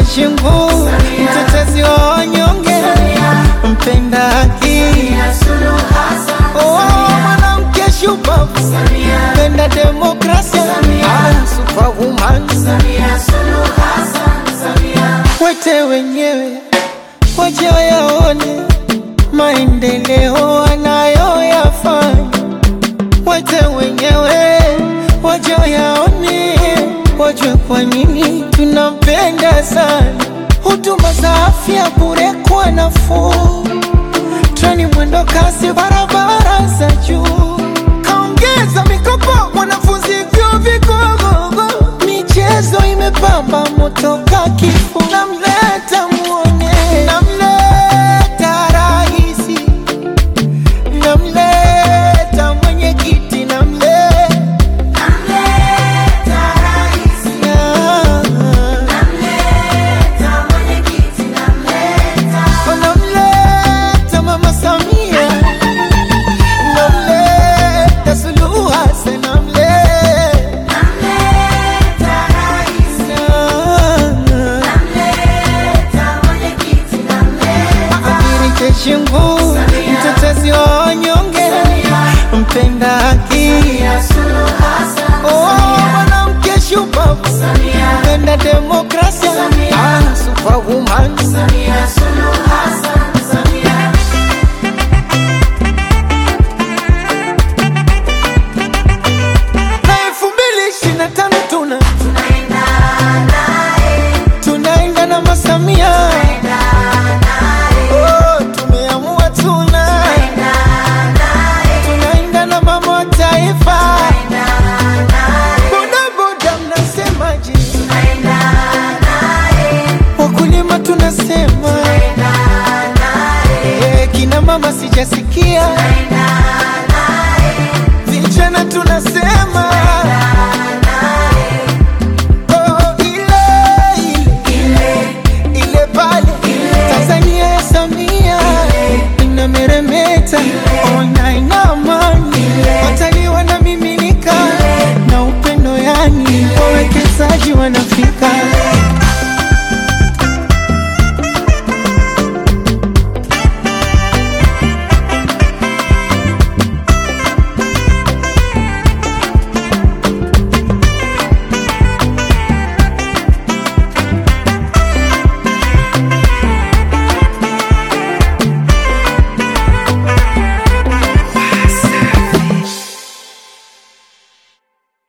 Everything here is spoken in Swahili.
Shingu, mtetezi wa wanyonge, mpenda haki, oh, mwanamke shupavu, mpenda demokrasia, ah, superwoman, wete wenyewe waje wayaone maendeleo anayoyafanya, wete wenyewe waje wayaone, wajue kwa nini tunampenda sana. Huduma za afya bure kwa nafuu, treni mwendo kasi, barabara za juu, kaongeza mikopo wanafunzi vyuo vikuu, michezo imepamba moto ka kifuu, namleta muone, namleta rahisi, namleta mwenyekiti, namleta namleta mama Samia, namleta Suluhu Hassan, namleta Abiri Shingu, mtetezi wa wanyonge, mpenda haki, oh, mwanamke shupavu, mpenda demokrasia, ah, superwoman, na elfu mbili ishirini na tano tuna tunaenda na masamia Oh, tumeamua tuna tunaenda na mama wa taifa bodaboda mnasemaje wakulima tunasema Eh, kina mama sijasikia